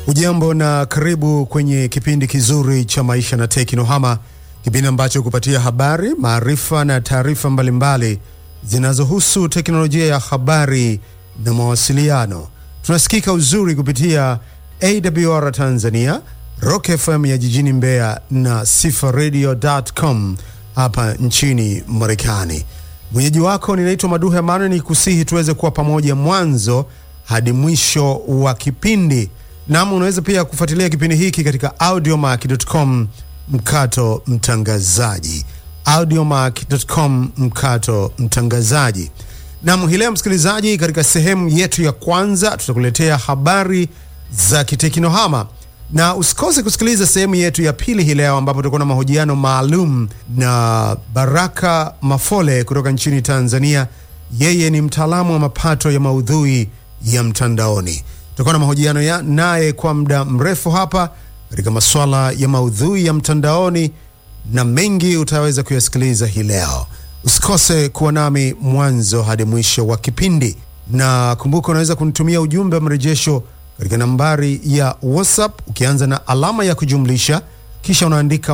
Ujambo na karibu kwenye kipindi kizuri cha maisha na teknohama, kipindi ambacho kupatia habari, maarifa na taarifa mbalimbali zinazohusu teknolojia ya habari na mawasiliano. Tunasikika uzuri kupitia AWR Tanzania, Rock FM ya jijini Mbeya na sifaradio.com hapa nchini Marekani. Mwenyeji wako ninaitwa Maduhe Amano, ni kusihi tuweze kuwa pamoja mwanzo hadi mwisho wa kipindi. Nam, unaweza pia kufuatilia kipindi hiki katika audiomark.com mkato mtangazaji, audiomark.com mkato mtangazaji. Nam, hii leo msikilizaji, katika sehemu yetu ya kwanza tutakuletea habari za kiteknohama na usikose kusikiliza sehemu yetu ya pili hii leo ambapo tutakuwa na mahojiano maalum na Baraka Mafole kutoka nchini Tanzania. Yeye ni mtaalamu wa mapato ya maudhui ya mtandaoni. Tutakuwa na mahojiano ya naye kwa muda mrefu hapa katika masuala ya maudhui ya mtandaoni na mengi utaweza kuyasikiliza hii leo. Usikose kuwa nami mwanzo hadi mwisho wa kipindi, na kumbuka, unaweza kunitumia ujumbe wa mrejesho katika nambari ya WhatsApp ukianza na alama ya kujumlisha kisha unaandika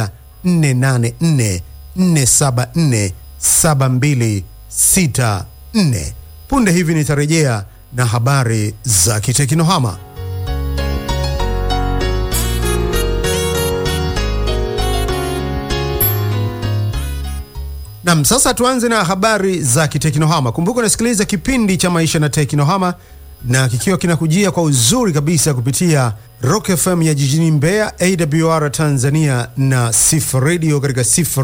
1444474724. Punde hivi nitarejea na habari za kiteknohama. Nam, sasa tuanze na habari za kiteknohama. Kumbuka unasikiliza kipindi cha maisha na teknohama na kikiwa kinakujia kwa uzuri kabisa kupitia Rock FM ya jijini Mbeya, AWR Tanzania na Sifa Radio katika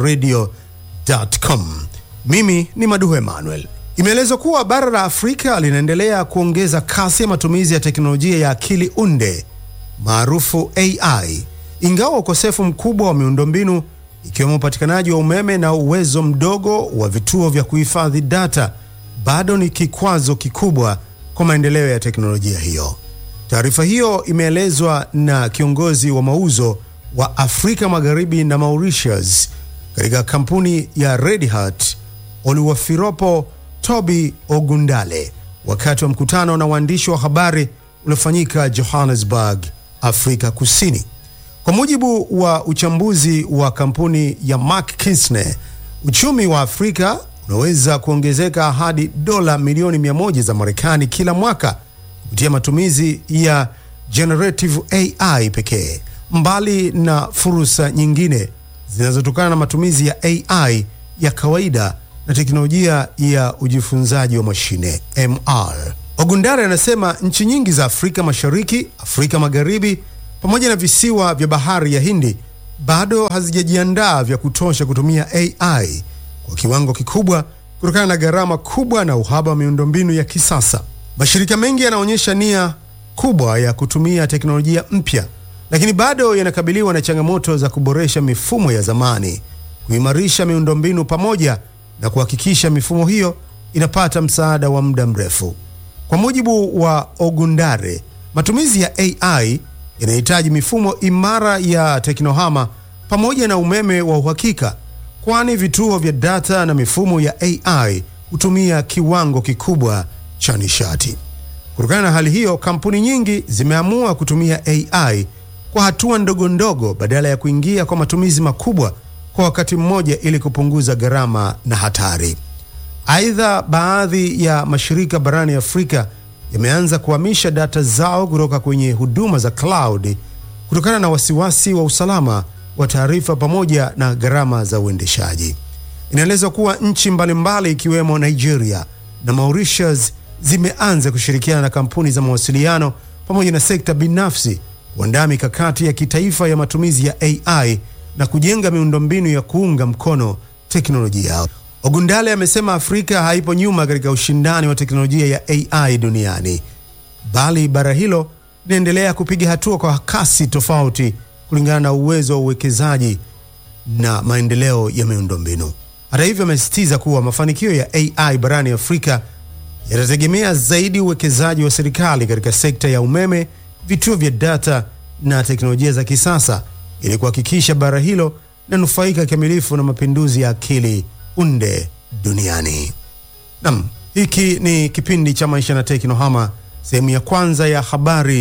sifaradio.com. Mimi ni Maduhu Emmanuel. Imeelezwa kuwa bara la Afrika linaendelea kuongeza kasi ya matumizi ya teknolojia ya akili unde maarufu AI, ingawa ukosefu mkubwa wa miundombinu ikiwemo upatikanaji wa umeme na uwezo mdogo wa vituo vya kuhifadhi data bado ni kikwazo kikubwa kwa maendeleo ya teknolojia hiyo. Taarifa hiyo imeelezwa na kiongozi wa mauzo wa Afrika Magharibi na Mauritius katika kampuni ya Red Hat Oluwafiropo Toby Ogundale wakati wa mkutano na waandishi wa habari uliofanyika Johannesburg, Afrika Kusini. Kwa mujibu wa uchambuzi wa kampuni ya McKinsey, uchumi wa Afrika unaweza kuongezeka hadi dola milioni 100 za Marekani kila mwaka kupitia matumizi ya generative AI pekee, mbali na fursa nyingine zinazotokana na matumizi ya AI ya kawaida na teknolojia ya ujifunzaji wa mashine MR. Ogundare anasema nchi nyingi za Afrika Mashariki, Afrika Magharibi pamoja na visiwa vya bahari ya Hindi bado hazijajiandaa vya kutosha kutumia AI kwa kiwango kikubwa kutokana na gharama kubwa na uhaba wa miundombinu ya kisasa. Mashirika mengi yanaonyesha nia kubwa ya kutumia teknolojia mpya, lakini bado yanakabiliwa na changamoto za kuboresha mifumo ya zamani, kuimarisha miundombinu pamoja na kuhakikisha mifumo hiyo inapata msaada wa muda mrefu. Kwa mujibu wa Ogundare, matumizi ya AI yanahitaji mifumo imara ya teknohama pamoja na umeme wa uhakika kwani vituo vya data na mifumo ya AI hutumia kiwango kikubwa cha nishati. Kutokana na hali hiyo, kampuni nyingi zimeamua kutumia AI kwa hatua ndogo ndogo badala ya kuingia kwa matumizi makubwa kwa wakati mmoja ili kupunguza gharama na hatari. Aidha, baadhi ya mashirika barani Afrika yameanza kuhamisha data zao kutoka kwenye huduma za cloud kutokana na wasiwasi wa usalama wa taarifa pamoja na gharama za uendeshaji. Inaelezwa kuwa nchi mbalimbali ikiwemo Nigeria na Mauritius zimeanza kushirikiana na kampuni za mawasiliano pamoja na sekta binafsi kuandaa mikakati ya kitaifa ya matumizi ya AI na kujenga miundombinu ya kuunga mkono teknolojia yao. Ogundale amesema Afrika haipo nyuma katika ushindani wa teknolojia ya AI duniani, bali bara hilo linaendelea kupiga hatua kwa kasi tofauti kulingana na uwezo wa uwekezaji na maendeleo ya miundombinu. Hata hivyo, amesisitiza kuwa mafanikio ya AI barani Afrika yatategemea zaidi uwekezaji wa serikali katika sekta ya umeme, vituo vya data na teknolojia za kisasa ili kuhakikisha bara hilo linanufaika kikamilifu na mapinduzi ya akili unde duniani. Nam, hiki ni kipindi cha maisha na teknohama, sehemu ya kwanza ya habari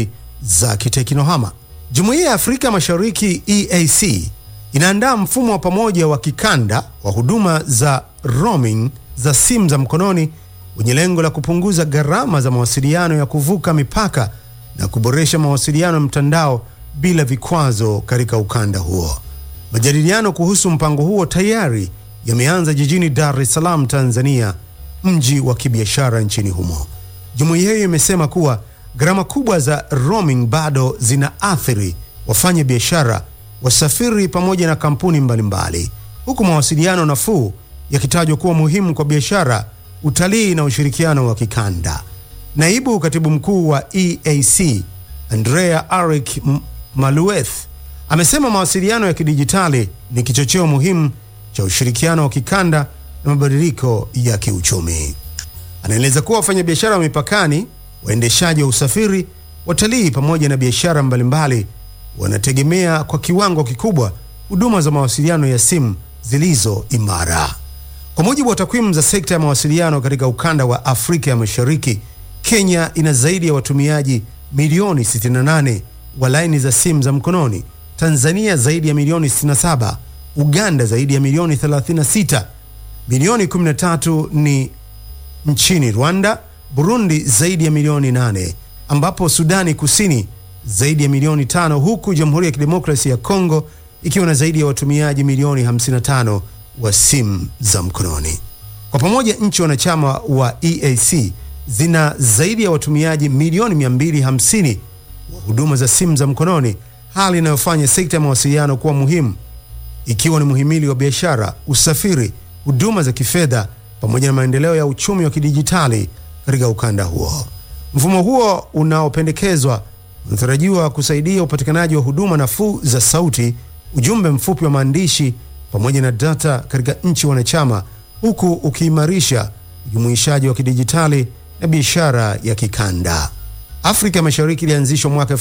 za kiteknohama. Jumuiya ya Afrika Mashariki EAC inaandaa mfumo wa pamoja wa kikanda wa huduma za roaming za simu za mkononi wenye lengo la kupunguza gharama za mawasiliano ya kuvuka mipaka na kuboresha mawasiliano ya mtandao bila vikwazo katika ukanda huo. Majadiliano kuhusu mpango huo tayari yameanza jijini Dar es Salaam, Tanzania, mji wa kibiashara nchini humo. Jumuiya hiyo imesema kuwa gharama kubwa za roaming bado zinaathiri wafanya biashara, wasafiri pamoja na kampuni mbalimbali mbali, huku mawasiliano nafuu yakitajwa kuwa muhimu kwa biashara, utalii na ushirikiano wa kikanda. Naibu katibu mkuu wa EAC Andrea Arik Malueth amesema mawasiliano ya kidijitali ni kichocheo muhimu cha ushirikiano wa kikanda na mabadiliko ya kiuchumi. Anaeleza kuwa wafanyabiashara wa mipakani, waendeshaji wa usafiri, watalii pamoja na biashara mbalimbali wanategemea kwa kiwango kikubwa huduma za mawasiliano ya simu zilizo imara. Kwa mujibu wa takwimu za sekta ya mawasiliano katika ukanda wa Afrika ya Mashariki, Kenya ina zaidi ya watumiaji milioni 68 wa laini za simu za mkononi, Tanzania zaidi ya milioni 67, Uganda zaidi ya milioni 36, milioni 13 ni nchini Rwanda, Burundi zaidi ya milioni 8, ambapo Sudani Kusini zaidi ya milioni tano, huku Jamhuri ya Kidemokrasia ya Kongo ikiwa na zaidi ya watumiaji milioni 55 wa simu za mkononi. Kwa pamoja nchi wanachama wa EAC zina zaidi ya watumiaji milioni 250 wa huduma za simu za mkononi, hali inayofanya sekta ya mawasiliano kuwa muhimu, ikiwa ni muhimili wa biashara, usafiri, huduma za kifedha pamoja na maendeleo ya uchumi wa kidijitali katika ukanda huo. Mfumo huo unaopendekezwa unatarajiwa kusaidia upatikanaji wa huduma nafuu za sauti, ujumbe mfupi wa maandishi pamoja na data katika nchi wanachama, huku ukiimarisha ujumuishaji wa kidijitali na biashara ya kikanda. Afrika Mashariki ilianzishwa mwaka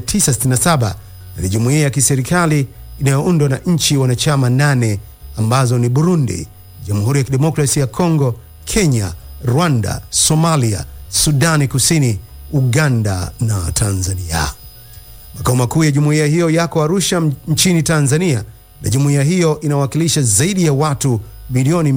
1967 na ni jumuiya ya kiserikali inayoundwa na nchi wanachama nane ambazo ni Burundi, Jamhuri ya Kidemokrasia ya Kongo, Kenya, Rwanda, Somalia, Sudani Kusini, Uganda na Tanzania. Makao makuu ya jumuiya hiyo yako Arusha nchini Tanzania, na jumuiya hiyo inawakilisha zaidi ya watu milioni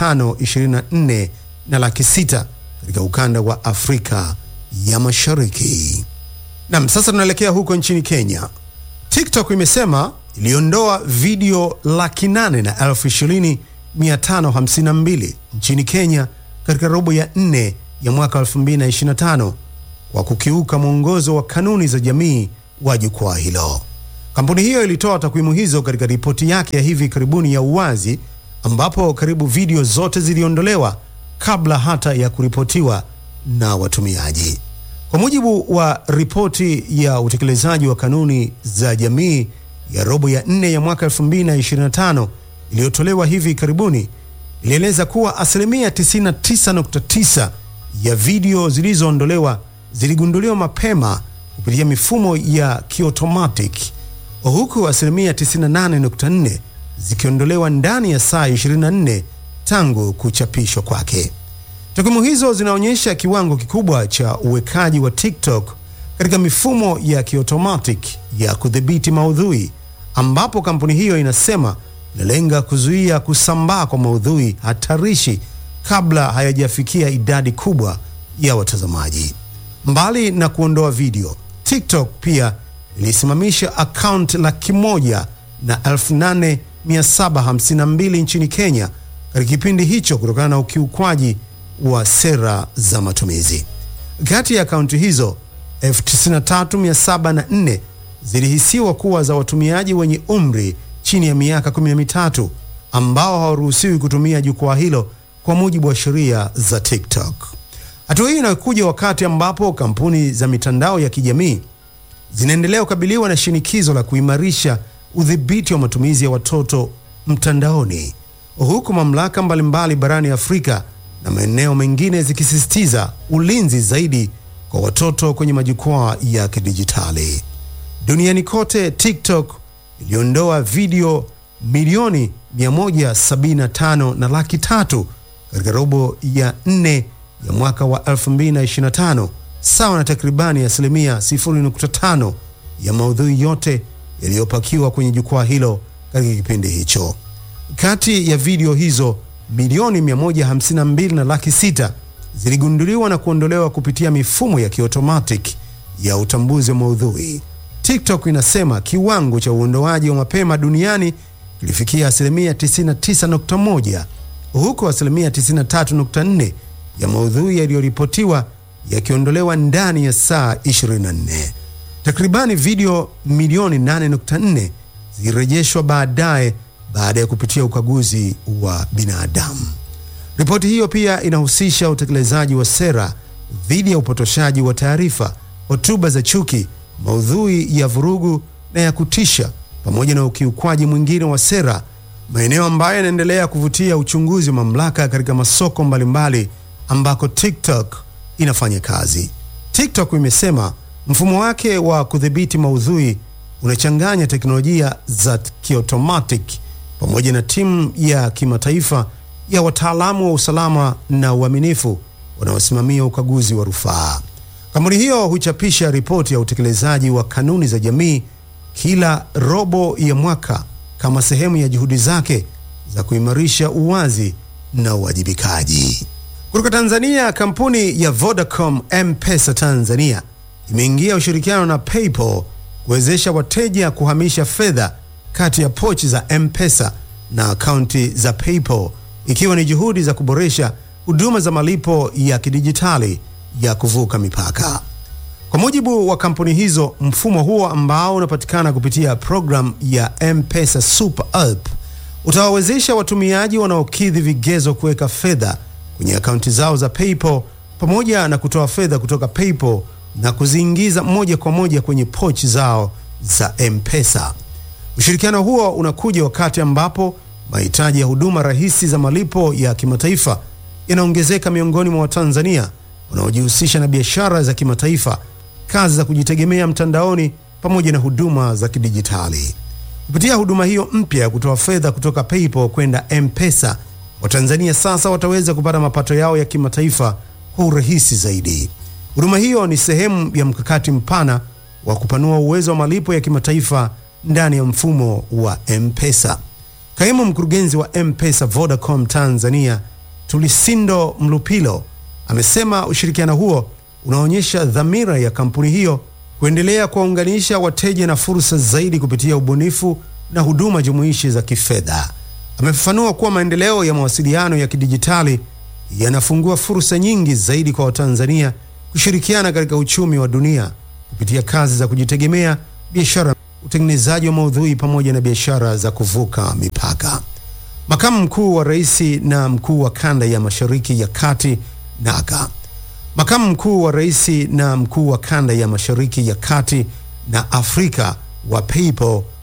524 na laki sita katika ukanda wa Afrika ya Mashariki. Nam, sasa tunaelekea huko nchini Kenya. TikTok imesema iliondoa video laki nane na elfu ishirini mia tano hamsini na mbili nchini Kenya katika robo ya nne ya mwaka 2025 kwa kukiuka mwongozo wa kanuni za jamii wa jukwaa hilo. Kampuni hiyo ilitoa takwimu hizo katika ripoti yake ya hivi karibuni ya uwazi, ambapo karibu video zote ziliondolewa kabla hata ya kuripotiwa na watumiaji. Kwa mujibu wa ripoti ya utekelezaji wa kanuni za jamii ya robo ya nne ya mwaka 2025 iliyotolewa hivi karibuni, ilieleza kuwa asilimia 99.9 ya video zilizoondolewa ziligunduliwa mapema kupitia mifumo ya kiotomatic huku asilimia 98.4 zikiondolewa ndani ya saa 24 tangu kuchapishwa kwake. Takwimu hizo zinaonyesha kiwango kikubwa cha uwekaji wa TikTok katika mifumo ya kiotomatic ya kudhibiti maudhui, ambapo kampuni hiyo inasema inalenga kuzuia kusambaa kwa maudhui hatarishi kabla hayajafikia idadi kubwa ya watazamaji. Mbali na kuondoa video, TikTok pia ilisimamisha akaunti laki moja na elfu nane mia saba hamsini na mbili nchini Kenya katika kipindi hicho kutokana na ukiukwaji wa sera za matumizi. Kati ya akaunti hizo 93704 zilihisiwa kuwa za watumiaji wenye umri chini ya miaka 13 ambao hawaruhusiwi kutumia jukwaa hilo kwa mujibu wa sheria za TikTok. Hatua hii inakuja wakati ambapo kampuni za mitandao ya kijamii zinaendelea kukabiliwa na shinikizo la kuimarisha udhibiti wa matumizi ya watoto mtandaoni, huku mamlaka mbalimbali barani Afrika na maeneo mengine zikisisitiza ulinzi zaidi kwa watoto kwenye majukwaa ya kidijitali. Duniani kote, TikTok iliondoa video milioni 175 na laki tatu katika robo ya nne ya mwaka wa 2025, sawa na takribani asilimia 0.5 ya maudhui yote yaliyopakiwa kwenye jukwaa hilo katika kipindi hicho. Kati ya video hizo milioni 152 na laki sita ziligunduliwa na kuondolewa kupitia mifumo ya kiotomatic ya utambuzi wa maudhui. TikTok inasema kiwango cha uondoaji wa mapema duniani kilifikia asilimia 99.1 huku asilimia 93.4 ya maudhui yaliyoripotiwa yakiondolewa ndani ya saa 24. Takribani video milioni 8.4 zilirejeshwa baadaye baada ya kupitia ukaguzi wa binadamu. Ripoti hiyo pia inahusisha utekelezaji wa sera dhidi ya upotoshaji wa taarifa, hotuba za chuki, maudhui ya vurugu na ya kutisha, pamoja na ukiukwaji mwingine wa sera, maeneo ambayo yanaendelea kuvutia uchunguzi wa mamlaka katika masoko mbalimbali ambako TikTok inafanya kazi. TikTok imesema mfumo wake wa kudhibiti maudhui unachanganya teknolojia za kiotomatic pamoja na timu ya kimataifa ya wataalamu wa usalama na uaminifu wanaosimamia ukaguzi wa rufaa. Kampuni hiyo huchapisha ripoti ya utekelezaji wa kanuni za jamii kila robo ya mwaka kama sehemu ya juhudi zake za kuimarisha uwazi na uwajibikaji. Kutoka Tanzania, kampuni ya Vodacom M-Pesa Tanzania imeingia ushirikiano na PayPal kuwezesha wateja kuhamisha fedha kati ya pochi za M-Pesa na akaunti za PayPal ikiwa ni juhudi za kuboresha huduma za malipo ya kidijitali ya kuvuka mipaka. Kwa mujibu wa kampuni hizo, mfumo huo ambao unapatikana kupitia programu ya M-Pesa Super App utawawezesha watumiaji wanaokidhi vigezo kuweka fedha kwenye akaunti zao za PayPal pamoja na kutoa fedha kutoka PayPal na kuziingiza moja kwa moja kwenye pochi zao za M-Pesa. Ushirikiano huo unakuja wakati ambapo mahitaji ya huduma rahisi za malipo ya kimataifa yanaongezeka miongoni mwa Watanzania wanaojihusisha na biashara za kimataifa, kazi za kujitegemea mtandaoni pamoja na huduma za kidijitali. Kupitia huduma hiyo mpya ya kutoa fedha kutoka PayPal kwenda M-Pesa, Watanzania sasa wataweza kupata mapato yao ya kimataifa kwa urahisi zaidi. Huduma hiyo ni sehemu ya mkakati mpana wa kupanua uwezo wa malipo ya kimataifa ndani ya mfumo wa M-Pesa. Kaimu mkurugenzi wa M-Pesa Vodacom Tanzania, Tulisindo Mlupilo, amesema ushirikiano huo unaonyesha dhamira ya kampuni hiyo kuendelea kuwaunganisha wateja na fursa zaidi kupitia ubunifu na huduma jumuishi za kifedha. Amefafanua kuwa maendeleo ya mawasiliano ya kidijitali yanafungua fursa nyingi zaidi kwa Watanzania kushirikiana katika uchumi wa dunia kupitia kazi za kujitegemea, biashara, utengenezaji wa maudhui pamoja na biashara za kuvuka mipaka. Makamu mkuu wa rais na mkuu wa kanda ya Mashariki ya Kati NACA. Makamu mkuu wa rais na mkuu wa kanda ya Mashariki ya Kati na Afrika wa PayPal